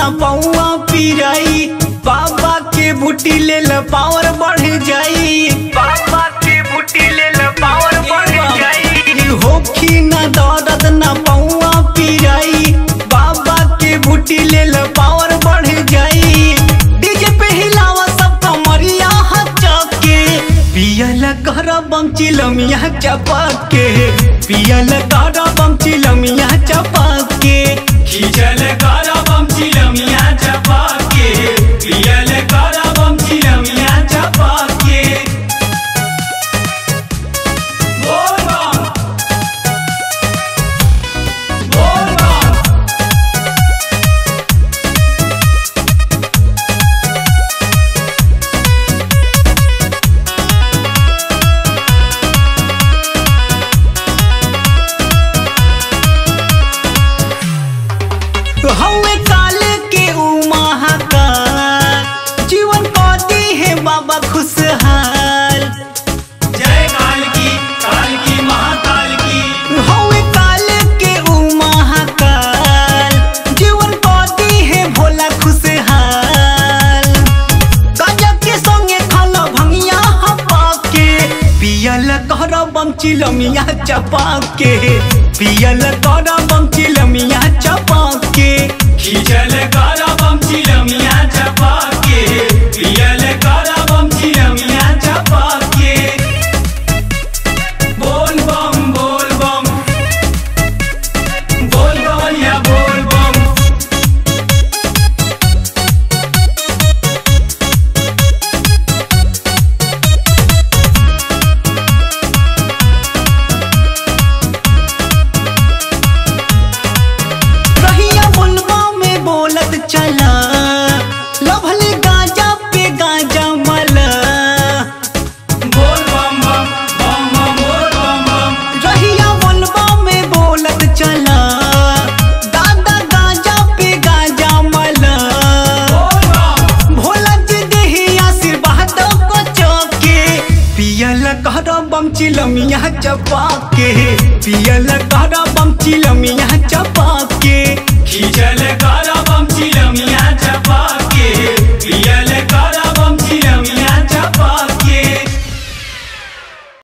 ना पौआ पिराई बाबा के बूटी ले ल पावर बढ़ जाई बाबा के बूटी ले ल पावर बढ़ जाई होखी ना दर्द ना पौआ पिराई बाबा के बूटी ले ल पावर बढ़ जाई डीजे पे हिलावा सब कमरिया हचके पियल कर बम चिलमिया चपके पियल कर बम चिलमिया चपके खिचल कर बम चिलमिया चपाके पियल कर बम चिलमिया चपाके बोल बम बोल बम हवे काल के ऊ महाकाल जीवन पाती है बाबा खुशहाल जय काल की काल की महाकाल की हवे काल के ऊ महाकाल जीवन पाती है भोला खुशहाल गजब के संगे खाला भंगिया हपा के पियल कर बम चिलमिया चपा के पियल कर बम चिलमिया चपा के खिचल कर बम चिलमिया चपाके पियल कर बम चिलमिया चपाके बोल बम बोल बम बोल बमैया बोल बम रहिया बुलबा में बोलत चला लभले गाजा पे गाजा मला बोल बम बम बम बम बोल बम बम रहिया बुलबा में बोलत चला दादा गाजा पे गाजा मला बोल बम भोला जी देही आशीर्वाद को चौके पियल कर बम चिलमिया चपा के पियल कर बम चिलमिया चपा के खिचल कर